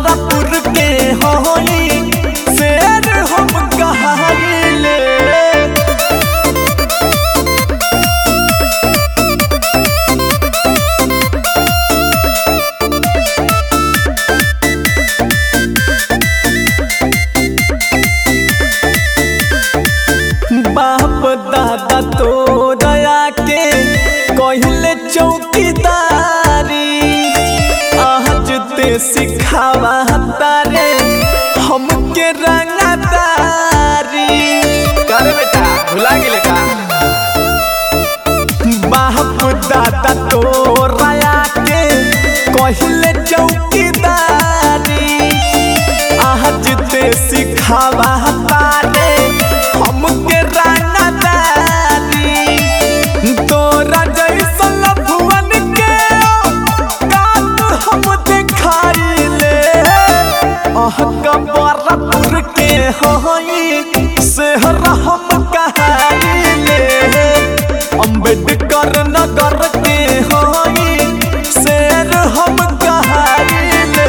बरपुर के होई शेर हम कहाइले बाप दादा तो दया के कहले चौकीदारी आज ते सिखावा तारे हमके रंगदारी कर बेटा भुला गेले का बाप दादा तो रया के कहले चौकीदारी आज ते सिखावा तारे हमके रंगदारी तोरा जैसन लफुअन के कात हम देखाइले अह कबरपुर के होई शहर हम कहाइले अम्बेडकर नगर के होई शेर हम कहाइले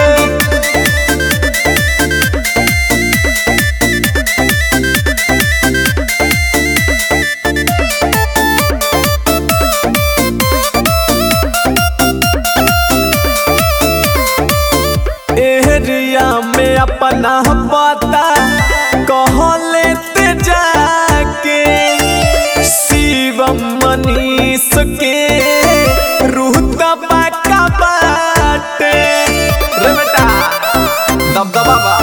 एरिया में अपना पता कह लेते जाके शिवम मनीष के रूह दबाका बाटे रे बेटा दबदबा बा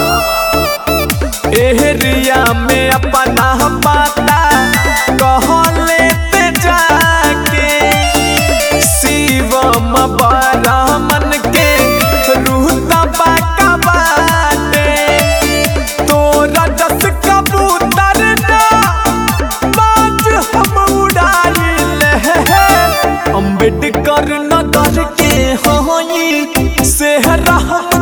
एरिया में अपना पता कह लेते जाके शिवम बरामन के रूह दबाका बाटे तोरा जस कबूतर ना बाज हम उड़ाइले अम्बेडकर नगर के होई शहर हम